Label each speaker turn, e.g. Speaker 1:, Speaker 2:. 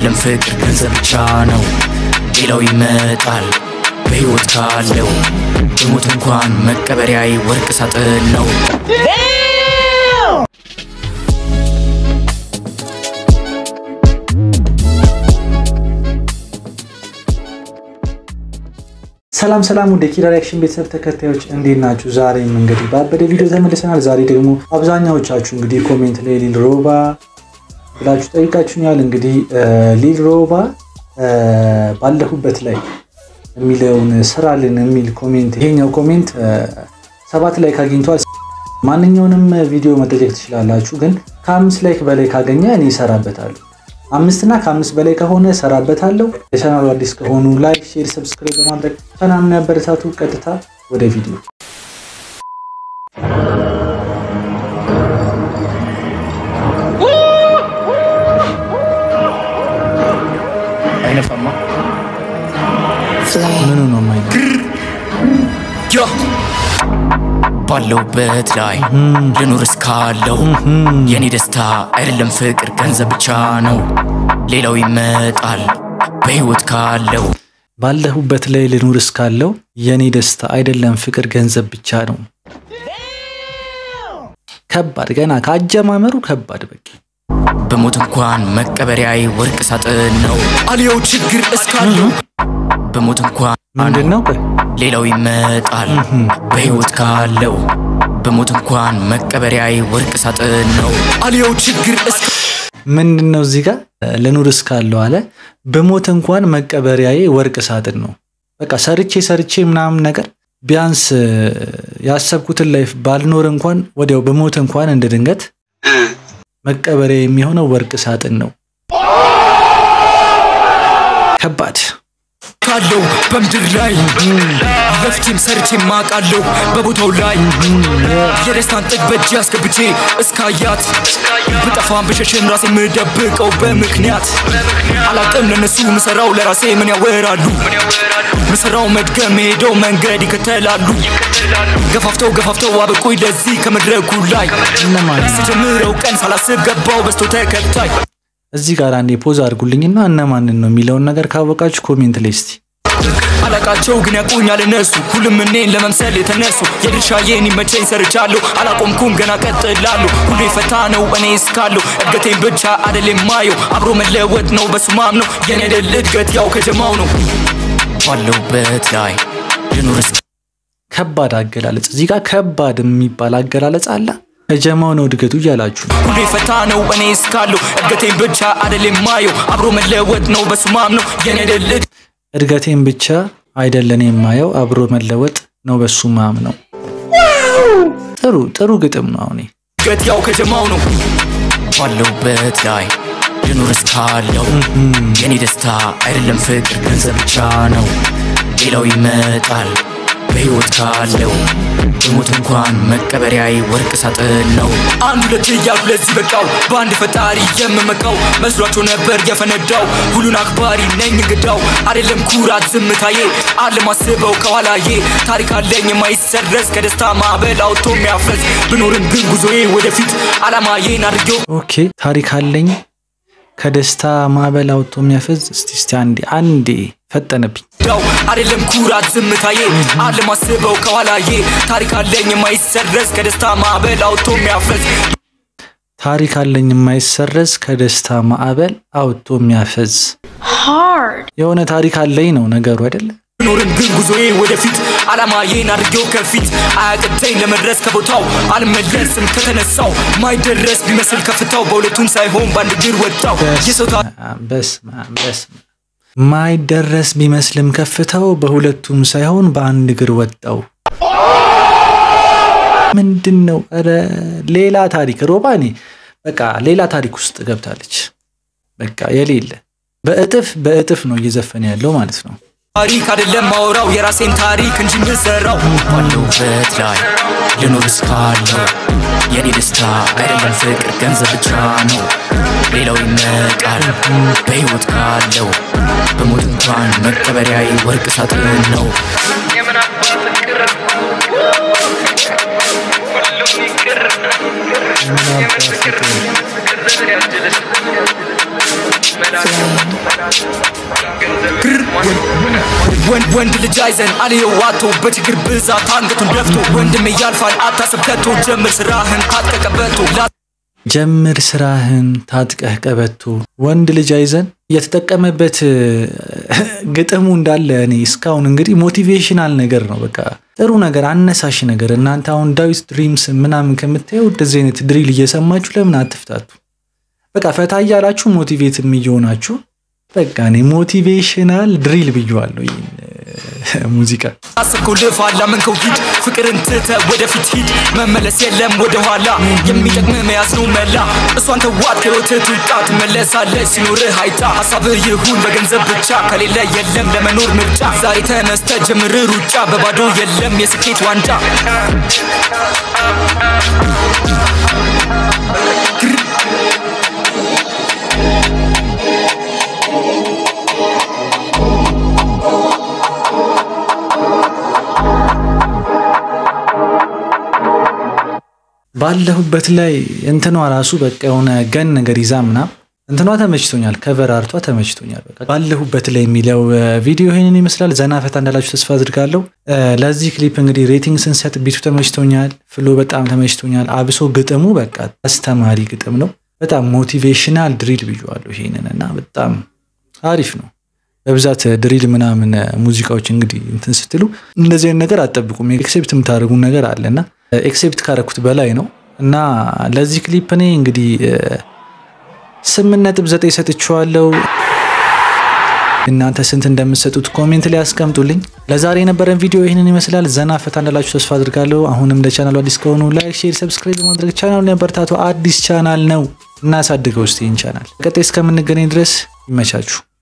Speaker 1: አይደለም ፍቅር ገንዘብ ብቻ ነው ሌላው ይመጣል በሕይወት ካለው በሞት እንኳን መቀበሪያዬ ወርቅ ሳጥን ነው
Speaker 2: ሰላም ሰላም ወደ ኪራ ሪያክሽን ቤተሰብ ተከታዮች እንዴት ናችሁ? ዛሬም እንግዲህ በአበደ ቪዲዮ ተመልሰናል። ዛሬ ደግሞ አብዛኛዎቻችሁ እንግዲህ ኮሜንት ላይ ሊል ሮባ ብላችሁ ጠይቃችሁኛል። እንግዲህ ሊል ሮባ ባለሁበት ላይ የሚለውን ስራልን የሚል ኮሜንት ይሄኛው ኮሜንት ሰባት ላይክ አግኝቷል። ማንኛውንም ቪዲዮ መጠየቅ ትችላላችሁ፣ ግን ከአምስት ላይክ በላይ ካገኘ እኔ እሰራበታለሁ። አምስት እና ከአምስት በላይ ከሆነ እሰራበታለሁ። ለቻናሉ አዲስ ከሆኑ ላይክ፣ ሼር፣ ሰብስክራይብ በማድረግ ቻናሉን ያበረታቱ። ቀጥታ ወደ ቪዲዮ
Speaker 1: አይነፋማ
Speaker 2: ምኑ ነው ማይ
Speaker 1: ያ ባለውበት ላይ ልኑር እስካለው የኔ ደስታ አይደለም ፍቅር ገንዘብ ብቻ ነው ሌላው ይመጣል በሕይወት ካለው
Speaker 2: ባለሁበት ላይ ልኑር እስካለው የኔ ደስታ አይደለም ፍቅር ገንዘብ ብቻ ነው። ከባድ ገና ከአጀማመሩ ከባድ በቃ
Speaker 1: በሞት እንኳን መቀበሪያዬ ወርቅ ሳጥን ነው አልየው ችግር እስካለው በሞት እንኳን
Speaker 2: ምንድን ነው ቆይ
Speaker 1: ሌላው ይመጣል በሕይወት ካለው በሞት እንኳን መቀበሪያዬ ወርቅ ሳጥን ነው አልየው ችግር እስከ
Speaker 2: ምንድን ነው እዚህ ጋር ልኑር እስካለው አለ በሞት እንኳን መቀበሪያዬ ወርቅ ሳጥን ነው። በቃ ሰርቼ ሰርቼ ምናምን ነገር ቢያንስ ያሰብኩትን ላይፍ ባልኖር እንኳን ወዲያው በሞት እንኳን እንደ ድንገት መቀበሪያ የሚሆነው ወርቅ ሳጥን ነው። ከባድ
Speaker 1: ካለው በምድር ላይ ለፍቼም ሰርቼም ማቃለው በቦታው ላይ የደስታን ጥግ በእጅ አስገብቼ እስካያት ብጠፋም ብሸሽም ራሴ የምደብቀው በምክንያት አላቅም ለነሱ ምሰራው ለራሴ ምን ያወራሉ ምሰራው መድገም ሄደው መንገድ ይከተላሉ ገፋፍተው ገፋፍተው አበቁኝ ለዚህ ከመድረኩ ላይ
Speaker 2: እነማን
Speaker 1: ስጀምረው ቀን ሳላስብ ገባው በስቶ ተከታይ
Speaker 2: እዚህ ጋር አንዴ ፖዝ አድርጉልኝና እነማንን ነው የሚለውን ነገር ካወቃችሁ ኮሜንት ላይ እስቲ
Speaker 1: አላቃቸው ግን ያቁኛል እነሱ ሁሉም እኔን ለመምሰል የተነሱ የድርሻዬን ይመቸኝ ሰርቻለሁ አላቆምኩም ገና ቀጥላለሁ ሁሌ ፈታ ነው እኔ እስካለሁ እድገቴን ብቻ አደል የማየው አብሮ መለወጥ ነው በሱ ማምነው የኔ ድል እድገት ያው ከጀማው ነው ባለውበት ላይ ልኑር እስከ
Speaker 2: ከባድ አገላለጽ እዚህ ጋር ከባድ የሚባል አገላለጽ አለ። ከጀማው ነው እድገቱ እያላችሁ ነው።
Speaker 1: ሁሌ ፈታ ነው እኔ እስካለሁ እድገቴን ብቻ አደል የማየው አብሮ መለወጥ ነው በሱ ማምነው የኔ ድል
Speaker 2: እድገቴን ብቻ አይደለን የማየው አብሮ መለወጥ ነው በሱ ማም ነው። ጥሩ ጥሩ ግጥም ነው። አሁን
Speaker 1: እድገት ያው ከጀማው ነው ባለውበት ላይ ልኑር እስካለው የኔ ደስታ አይደለም ፍቅር ገንዘብ ብቻ ነው ሌላው ይመጣል በሕይወት ካለው በሞት እንኳን መቀበሪያዬ ወርቅ ሳጥን ነው አንድ ሁለት እያልኩ ለዚህ በቃው በአንድ ፈጣሪ የምመካው መስሏቸው ነበር የፈነዳው ሁሉን አክባሪ ነኝ እንግዳው አይደለም ኩራት ዝምታዬ አለማስበው ከኋላዬ ታሪክ አለኝ የማይሰረዝ ከደስታ ማዕበል አውጥቶ የሚያፈዝ ብኖርም ግን ጉዞዬ ወደፊት አላማዬን አድርጌው
Speaker 2: ኦኬ ታሪክ አለኝ ከደስታ ማዕበል አውጥቶ የሚያፈዝ እስቲ እስቲ አንዴ አንዴ ፈጠነብኝ።
Speaker 1: ዳው አይደለም ኩራት ዝምታዬ አለማስበው ከኋላዬ ታሪክ አለኝ የማይሰረዝ ከደስታ ማዕበል አውጥቶ የሚያፈዝ
Speaker 2: ታሪክ አለኝ የማይሰረዝ ከደስታ ማዕበል አውጥቶ የሚያፈዝ የሆነ ታሪክ አለኝ ነው ነገሩ አይደለ?
Speaker 1: ብኖርም ግን ጉዞዬ ወደፊት አላማዬን አድርጌው ከፊት አያቅተኝ ለመድረስ ከቦታው አልመለስም ከተነሳው ማይደረስ ቢመስል ከፍታው በሁለቱም ሳይሆን በአንድ እግር ወጣው የሰው ታ-
Speaker 2: በስመ አብ በስመ አብ። ማይደረስ ቢመስልም ከፍታው በሁለቱም ሳይሆን በአንድ እግር ወጣው። ምንድን ነው? ኧረ ሌላ ታሪክ ሮባኔ በቃ ሌላ ታሪክ ውስጥ ገብታለች። በቃ የሌለ በእጥፍ በእጥፍ ነው እየዘፈነ ያለው ማለት ነው።
Speaker 1: ታሪክ አይደለም ማወራው የራሴን ታሪክ እንጂ ምሰራው ባለውበት ላይ ልኖር እስካለው የኔ ደስታ አይደለም ፍቅር ገንዘብ ብቻ ነው ሌላው ይመጣል በሕይወት ካለው በሞት እንኳን መቀበሪያዬ ወርቅ ሳጥን ነው
Speaker 3: የምን አባት ፍቅር ሁሉም ይቅር የምን ፍቅር ፍቅር ዘመን ያድልሽ
Speaker 1: ወንድ ወንድ ልጅ አይዘን አልየው ዋቶ በችግር ብዛት አንገቱን ደፍቶ ወንድም ያልፋል አታስብ ከቶ ጀምር ስራህን ታጥቀቀበቶ
Speaker 2: ጀምር ስራህን ታጥቀህ ቀበቶ ወንድ ልጅ አይዘን የተጠቀመበት ግጥሙ እንዳለ እኔ እስካሁን እንግዲህ ሞቲቬሽናል ነገር ነው። በቃ ጥሩ ነገር አነሳሽ ነገር። እናንተ አሁን ዳዊት ድሪምስ ምናምን ከምታየው እንደዚህ አይነት ድሪል እየሰማችሁ ለምን አትፍታቱ? በቃ ፈታ እያላችሁ ሞቲቬትም እየሆናችሁ በቃ እኔ ሞቲቬሽናል ድሪል ብዬዋለሁ ይህን ሙዚቃ።
Speaker 1: አስብከው ልፋ ላመንከው ሂድ ፍቅርን ትተ ወደፊት ሂድ መመለስ የለም ወደኋላ የሚጠቅም መያዝ ነው መላ እሷን ተዋት ከህይወትህ ትውጣ ትመለሳለች ሲኖርህ አይታ ሀሳብህ ይሁን በገንዘብ ብቻ ከሌለ የለም ለመኖር ምርጫ ዛሬ ተነስተ ጀምር ሩጫ በባዶ የለም የስኬት ዋንጫ
Speaker 2: ባለሁበት ላይ እንትኗ ራሱ በቃ የሆነ ገን ነገር ይዛ ምናምን እንትኗ ተመችቶኛል። ከቨር አርቷ ተመችቶኛል። በቃ ባለሁበት ላይ የሚለው ቪዲዮ ይህንን ይመስላል። ዘና ፈታ እንዳላችሁ ተስፋ አድርጋለሁ። ለዚህ ክሊፕ እንግዲህ ሬቲንግ ስንሰጥ ቢቱ ተመችቶኛል፣ ፍሎ በጣም ተመችቶኛል። አብሶ ግጥሙ በቃ አስተማሪ ግጥም ነው። በጣም ሞቲቬሽናል ድሪል ብዬዋለሁ ይሄንን እና በጣም አሪፍ ነው። በብዛት ድሪል ምናምን ሙዚቃዎች እንግዲህ እንትን ስትሉ እንደዚህ አይነት ነገር አጠብቁም። ኤክሴፕት የምታደርጉን ነገር አለ እና ኤክሴፕት ካረኩት በላይ ነው እና ለዚህ ክሊፕ እኔ እንግዲህ ስምንት ነጥብ ዘጠኝ ሰጥቼዋለሁ። እናንተ ስንት እንደምትሰጡት ኮሜንት ላይ አስቀምጡልኝ። ለዛሬ የነበረን ቪዲዮ ይህንን ይመስላል። ዘና ፈታ እንዳላችሁ ተስፋ አድርጋለሁ። አሁንም ለቻናሉ አዲስ ከሆኑ ላይክ፣ ሼር፣ ሰብስክራይብ በማድረግ ቻናሉን ያበረታቱ። አዲስ ቻናል ነው እናሳድገው እስቲ ይህን ቻናል። ቀጣይ እስከምንገናኝ ድረስ ይመቻችሁ።